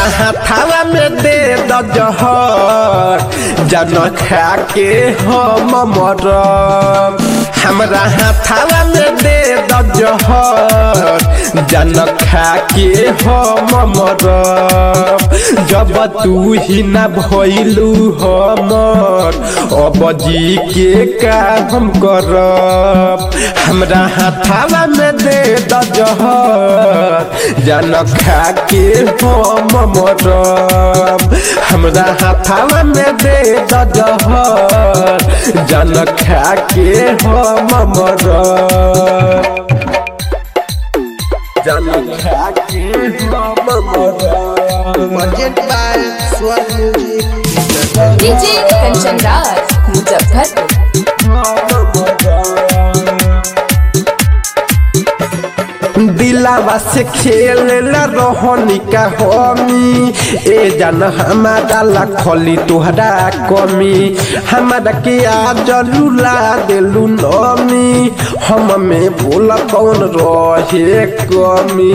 हाथावा में दे द जहर जन खा के हम मरब हमरा हाथावा में दे द जहर जन खा के हम मरब जब तू ही ना भइलू हमर अब जी के का हम करब हमरा हाथावा में दे द जहर जन खा के हम मरब हमरा हाथावा में दे द जहर जन खा के हम मरब जन खा के हम मरब Budget by Swan Music. DJ Kanchan Raj Muzaffarpur दिलावा से खेल रोहनी का हमी ए जान हमारा लखली तुहरा कमी हमारा के आज लुला देलू नमी हम में भूल कौन रहे कमी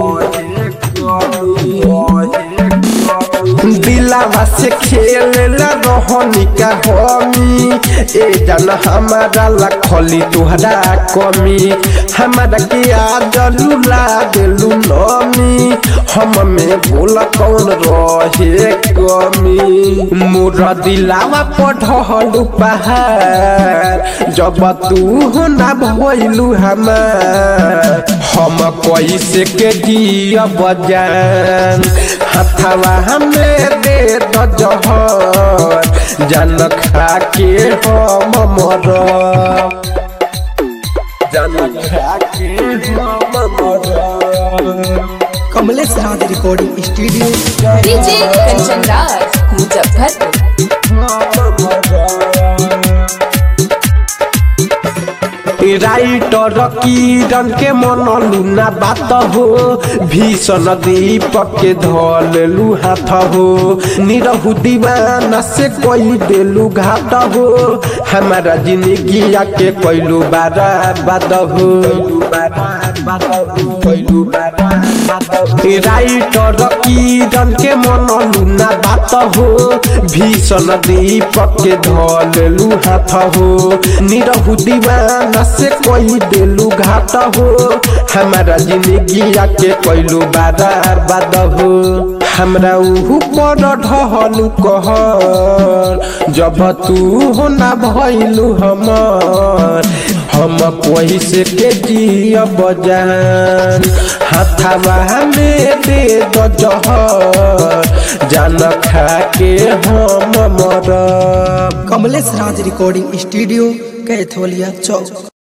दिलावा से खेल रोहनी का हमी ए जान हमारा लखली तुहरा कमी हमारा के आज लुला देलू नमी हम में भूल कौन रहे कमी मोर दिलावा पढ़लू पहाड़ जब तू ना भइलू हमार हम कैसे के दिया बजान हथवा हमें दे द जहर जन खा के हम मरब जन खा के हम मरब Kamlesh Raj recording studio DJ Kanchan Raj Muzaffarpur writer Kiran के मनलू ना बात हो भीषण दीपक के धलू हाथ हो निरहु दीवाना से कोई देलू घाट हो हमारा जिंदगी के कोइलू बारा बाद हो राइटर किरण के मनलू ना बात हो भीषण दीपक के धलू हाथ हो निरहु दीवाना से कोई देलू घाट हो हमारा जिंदगी के कोइलू बारा बाद हो हमरा उहु पर ढहलू कहर जब तू हो ना भइलू हमर हम पैसे के जिया बजान हाथावा में दे द जहर जान खा के हम मरब कमलेश राज रिकॉर्डिंग स्टूडियो कैथोलिया चौक